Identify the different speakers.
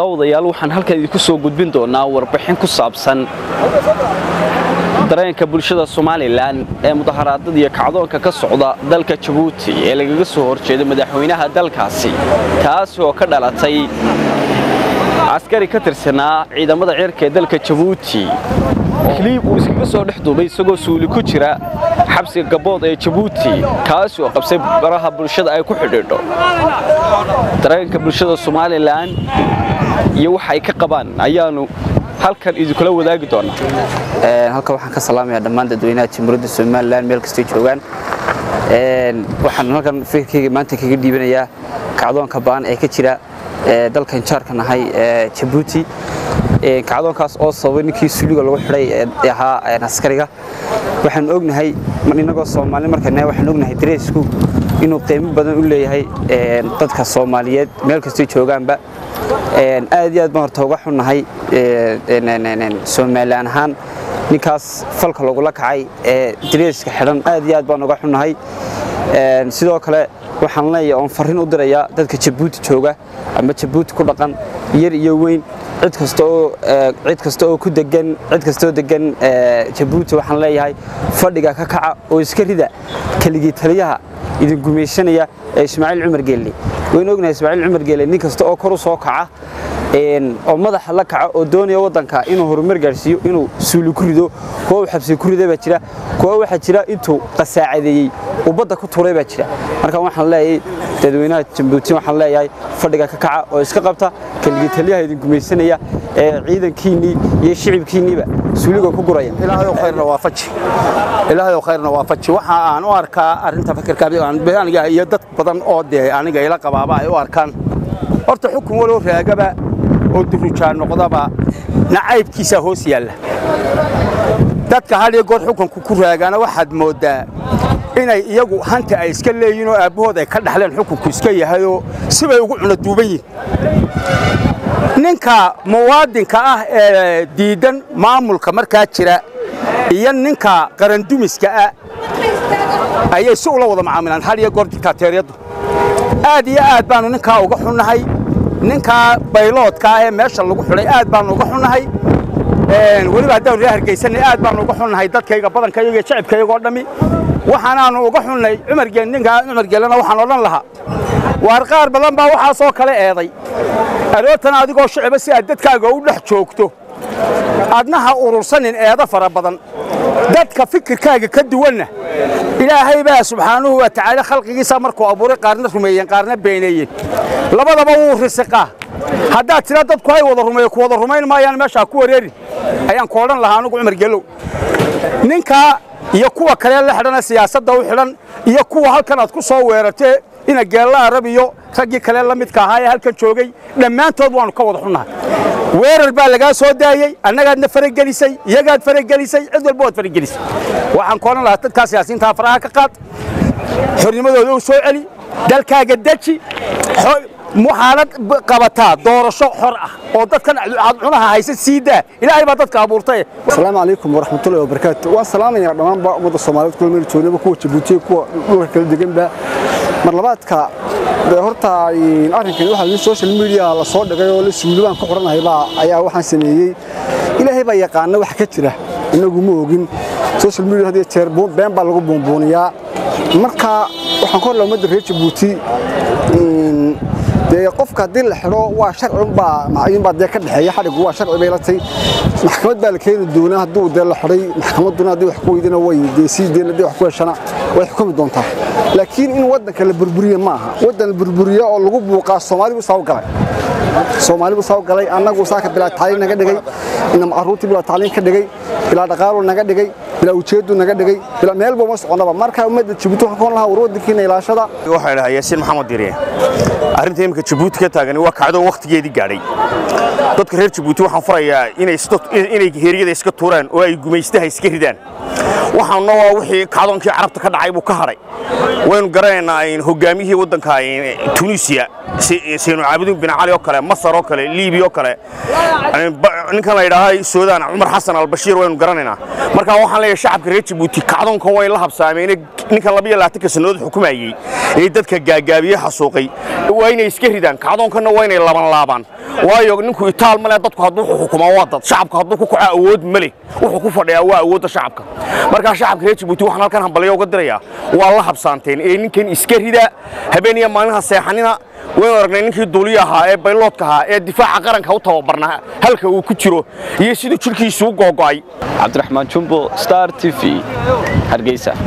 Speaker 1: daawadayaal waxaan halkan idinku soo gudbin doonaa warbixin ku saabsan dareenka bulshada somalilan ee mudaharaadada iyo kacdoonka ka socda dalka jabuuti ee lagaga soo horjeeda madaxweynaha dalkaasi taas oo ka dhalatay askari ka tirsanaa ciidamada cirka ee dalka jabuuti kiliib uu iskaga soo dhex duubay isagoo suuli ku jira xabsiga gabood ee jabuuti kaas oo qabsay baraha bulshada ay ku xidhiidho dareenka bulshada somalilan iyo waxa ay ka qabaan ayaanu halkan idinkula wadaagi doonaa
Speaker 2: halkan waxaan ka salaamayaa dhammaan dadweynaha jamhuuriyadda somalilan meel kastay joogaan waxaan halkan fikirkayga maanta kaga dhiibanayaa kacdoonka ba'an ee ka jira dalkan jaarka nahay jabuuti kacdoonkaas oo sababay ninkii suuliga lagu xidhay ee ahaa askariga waxaan ognahay inagoo soomaali markana waxaan ognahay dareesku inuu qiimo badan u leeyahay dadka soomaaliyeed meel kastay joogaanba aad iyo aad baan horta uga xunnahay somalilan ahaan ninkaas falka lagula kacay ee dareeska xidhan aad iyo aad baan uga xunnahay sidoo kale waxaan leeyahay oon farriin u dirayaa dadka jabuuti jooga ama jabuuti ku dhaqan yar iyo weyn cid kasta oo cid kasta oo ku degan cid kasta oo degan jabuuti waxaan leeyahay fadhiga ka kaca oo iska rida keligii taliyaha idin gumaysanaya ee ismaaciil cumar geelle waynu ognahay ismaaciil cumar geelle nin kasta oo kor u soo kaca oo madaxa la kaca oo doonaya waddanka inuu horumar gaarsiiyo inuu suuli ku rido kuwa uu xabsi ku riday baa jira kuwa waxaa jira intuu qasaacadeeyey uu badda ku tuuray baa jira marka waxaan leeyahay dadweynaha jabuuti waxaan leeyahay fadhiga ka kaca oo iska qabta keligii taliyaha idin gumaysanaya ee ciidankiinnii iyo shicibkiinniiba suuliga ku guraya
Speaker 3: ilaahayow khayrna waa faji ilaahayow khayrna waa faji waxa aan u arkaa arrinta fikirka aniga iyo dad badan oo dee aniga ila qabaaba ay u arkaan horta xukun waloo raagaba oo durujaa noqdaba nacaybkiisaa hoos yaalla dadka had iyo goor xukunku ku raagaana waxaad mooddaa inay iyagu hanta ay iska leeyihin oo aabbahood ay ka dhaxleen xukunku iska yahayoo sibay ugu cunaduuban yihin ninka muwaadinka ah ee diiddan maamulka markaa jira iyo ninka qarandumiska ah ayay si ula wada macaamilaan had iyo goor diktateeryaddu aad iyo aad baannu ninkaa uga xunnahay ninkaa bayloodka ah ee meesha lagu xidhay aad baannu uga xunnahay weliba haddaanu ree hargaysanay aad baannu uga xunnahay dadkayga badankayga iyo shacibkaygoo dhammi waxaanaannu uga xunnay cumargeel ninkaa cumargeelana waxaan odhan lahaa waar qaar badan baa waxaasoo kale eeday aroortan adigoo shiciba si aad dadkaaga u dhex joogto adna ha urursanin eedo fara badan dadka fikirkaaga ka duwanna ilaahay baa subxaanuhu wa tacaala khalqigiisa markuu abuuray qaarna rumeeyeen qaarna beeneeyeen labadaba wuu risiqaa haddaad tira dadku hay wada rumeeyo ku wada rumayn maayaan meeshaa ku wareerin ayaan ku odhan lahaa anugu cumar gelow ninkaa iyo kuwa kale la xidhana siyaasadda u xidhan iyo kuwa halkan aad ku soo weerartee ina geella arab iyo raggii kale la midka ahaa ee halkan joogay dhammaantood waannu ka wada xunnahay weerar baa lagaa soo daayey annagaadna faragelisay iyagaad faragelisay cid walba waad faragelisay waxaan ku odhan lahaa dadkaa siyaasiyiintaa faraha ka qaad xornimadooda u soo celi dalkaaga deji waxaanad qabataa doorasho xor ah oo dadkan cunaha haysa sii daa ilaahay baa dadka abuurtay
Speaker 4: asalaamu calaykum waraxmatullahi wabarakaatu waan salaamayaa dhammaanba ummadda soomaaliyeed kula meel joognaba kuwa jabuutiya kuwa dhulka kala deganba mar labaadka horta arrinkan waxa in social media la soo dhigay oo la suuli baan ku xoranahay baa ayaa waxaan sameeyey ilaahay baa yaqaana wax ka jira inagu ma ogin social media hadii jeer been baa lagu buunbuuniyaa marka waxaan ku horla ummadda reer jabuuti dee qofka haddii la xidho waa sharci unbaa macayinbaa dee ka dhexeeya xadhigu waa sharci bay la tay maxkamad baa la keeni doonaa hadduu dee la xidhay maxkamadduna haddii wax ku weydana way dee sii deen haddii wax ku heshana way xukumi doontaa laakiin in waddanka la burburiye ma aha waddan la burburiye oo lagu buuqaa soomaali buu soo galay soomaali buu soo galay annagu saaka bilaa tacliin naga dhigay inam carruurtii bilaa tacliin ka dhigay bilaa dhaqaalu naga dhigay bilaa ujeedu naga dhigay bilaa meel buu ma soconaba marka ummadda jabuuti waxaan ku lahaa war waddankiina ilaashada
Speaker 5: waxaa dhahaa yaasiin maxamed diriye arrinta iminka jabuuti ka taagani waa kacdo wakhtigeedii gaadhay dadka reer jabuuti waxaan farayaa inay heeryada iska tuuraan oo ay gumaystaha iska ridaan waxaanna waa wixii kacdoonkii carabta ka dhacay buu ka hadhay waynu garanaynaa hogaamiyihii waddanka tunisiya saynu caabudin bin cali oo kale masar oo kale liibiya oo kale ninkan la yidhaaha suudaan cumar xasan albashiir waynu garanaynaa marka waxaan leeyahay shacabka reer jabuuti kacdoonkan way la habsaameen ninkan labiyo labaatanka sannadood xukumayey ee dadka gaagaabiye xasuuqay waa inay iska ridaan kacdoonkanna waa inay laban laabaan waayo ninku itaal male dadku hadduu xukumaa waa dad shacabka hadduu ku kaco awood ma leh wuxuu ku fadhiyaa waa awoodda shacabka markaa shacabka reer jabuuti waxaan halkan hambalyo uga dirayaa waa la habsaanteen ee ninkan iska rida habeen iyo maalinha seexanina waynu aragnay ninkii duuliya ahaa ee bayloodka ahaa ee difaaca qaranka u tababarnaa halka uu ku jiro iyo siduu jidhkiisu u googo'ay
Speaker 1: cabdiraxmaan jumbo star t v hargeysa